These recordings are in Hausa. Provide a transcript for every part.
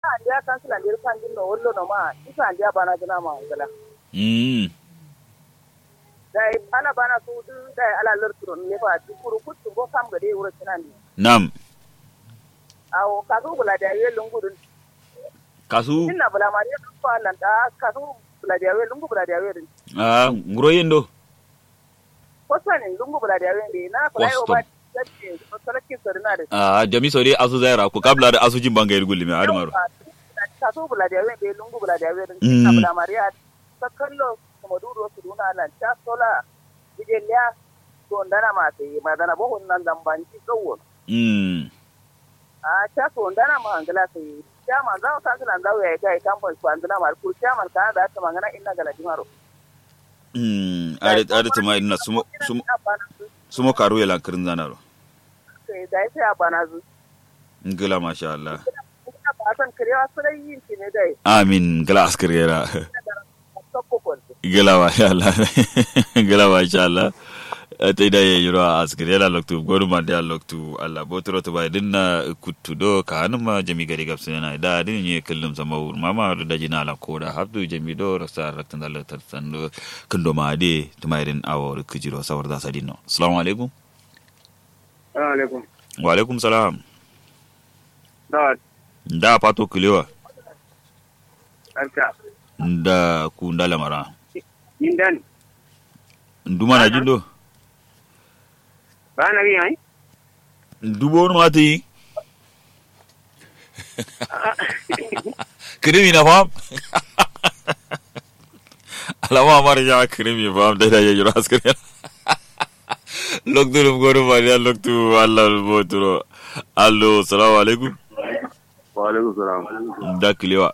andiya kansila ndir kanjin no wollo no ma isa andiya bana jina ma ngala mm dai ala bana su du dai ala lerturo ne fa ti kuru kuttu go kam gade wuro tinandi nam awo kasu bula da ye lungudun kasu inna bula mariya ko Allah da kasu bula da ye lungu bula da ye din ah nguro yendo ko sani lungu bula da ye ne na kula yo ba Custom. tace ko sarki sarina da ah jami sore asu zaira ko kabla da asu jin banga irgulli me admaro kasu bula da ye ne lungu bula da ye din Mm. inna bula mariya ta kallo kuma duro su duna nan ta sola bijeliya to ndana ma sai madana bo nan dan banci kawo mm a ta so ndana ma angala sai chama za ka kana ndawo ya kai kamfan su andana ma ku chama ka da ta magana inna gala dimaro mm are are tuma ina sumo sumo sumo karu ya lankirin zanaro sai da sai a bana zu ngila masha Allah ina ba san kirewa sai yin shi ne dai amin ngila askirera ta kokon ngila masha Allah ngila masha Allah ta ida ye yuro askirera loktu goru ma da loktu Allah botoro to bai dinna kuttu do ka hanuma jami gari gabsu yana da din ye kullum sama wur mama da jina la koda habdu jami do rasa raktan da latar sando kundo ma de tumairin awo kujiro sawar da sadino assalamu alaikum alaikum wa alaikum salam da da pato kulewa arka da ku ndala mara indan nduma na jindo ba na biyan ndubo no mati krimi na fam alama mara ya krimi fam da da ya jura askari loktu dum goru ma ya loktu allah boturo allo assalamu alaikum wa alaikum salam da kilewa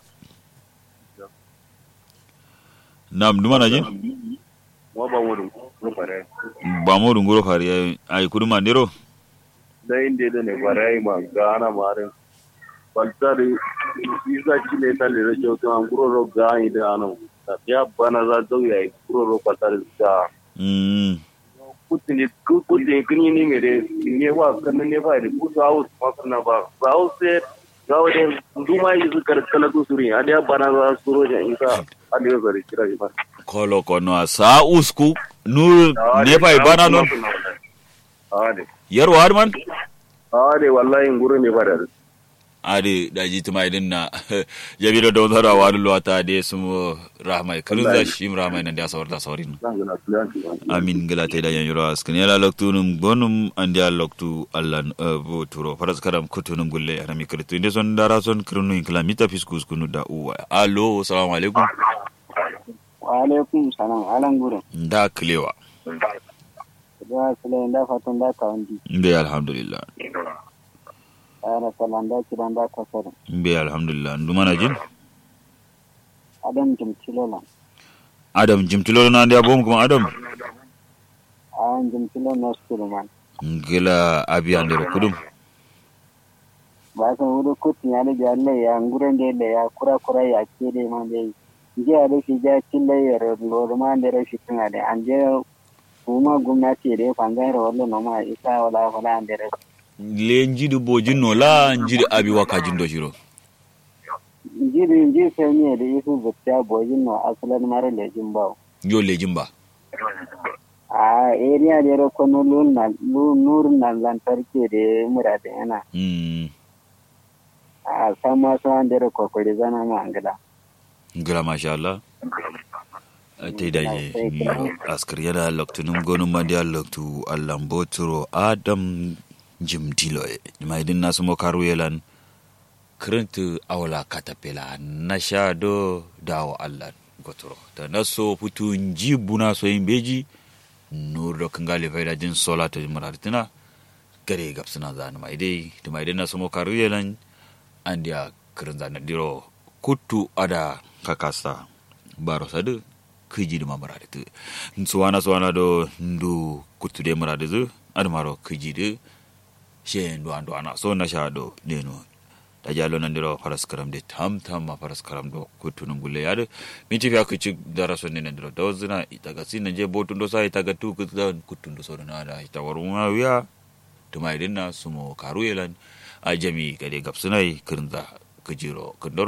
nam nduma na jin mo ba mo dum ko pare ba mo dunguro fari ay kuduma ndero da inde da ne pare ma gana mare baltari isa chile ta le jo to an guro ro ga ide ano ta ya bana za do ya guro ro baltari ga mm kutini kutini kini ni mere ne wa kan ne ba da kusa haus ma kana ba haus se ga wade nduma yi su kar kala ku suri ade bana za suro ja isa ade zo ri kira ba kolo kono sa usku nu nefa ibana non ade yar war man ade wallahi nguru ne ba da ade da ji tuma idin na jabiro da wazara wa lu wata de sumo rahmai kalun za shi rahmai nan da sawar da sawarin zan ga tulan amin gala ta da yanyuro askin yala loktu num gonum andi al loktu allan bo turo faras karam kutunum gulle arami kritu inde son dara son krunu inkla mita fiskus kunu da uwa allo assalamu alaikum wa alaikum salam alan gurin da klewa da sule da fatan da kawandi mbe alhamdulillah ara salan da kiran da kasar mbe alhamdulillah ndumana jin adam jimtilola adam jimtilo na ndia bom kuma adam ayan jimtilo na sulman ngila abi andero kudum ba san wuri kutin ya da jalle ya nguren da da ya kura kura ya ke da man dai je a da shi ja kille ya lor man da rashi tana da an je kuma gwamnati da fangan ra wallo no ma isa wala wala an da rashi le njidu bojin no la njidu abi waka jindo shiro jiri ji sai ne da isu zakka bojin no asalan mara lejin bawo yo lejin ba a area da ya kono luna nurin nan lantarki da mura da yana mm a sama su an da kokori zana ma angila ngila masha Allah te da ye askar yana loktu num gonum mandi al loktu allam boturo adam jimdilo e mai din nasu mo karu yelan krentu awla katapela na shado dawo Allah gotoro ta naso putu njibuna so imbeji nur do kangali faida jin sola to murartina gare gapsuna zanu mai dai to mai dai nasu mo karu yelan andia kirin zana diro kuttu ada kakasa baro sadu kiji dima marade tu suwana suwana do ndu kuttu de marade zu adu maro kiji de she ndu andu ana so na sha do deno ta jalo nan diro faras karam de tam tam ma faras karam do kuttu num gulle yade minti fiya kici dara so ne nan diro do zina itaga sin je botu ndo sa itaga tu kuttu kuttu ndo so na da ita waruma wiya tuma idin na sumo karu yelan a jami gade gabsunai kirinza kajiro kandoro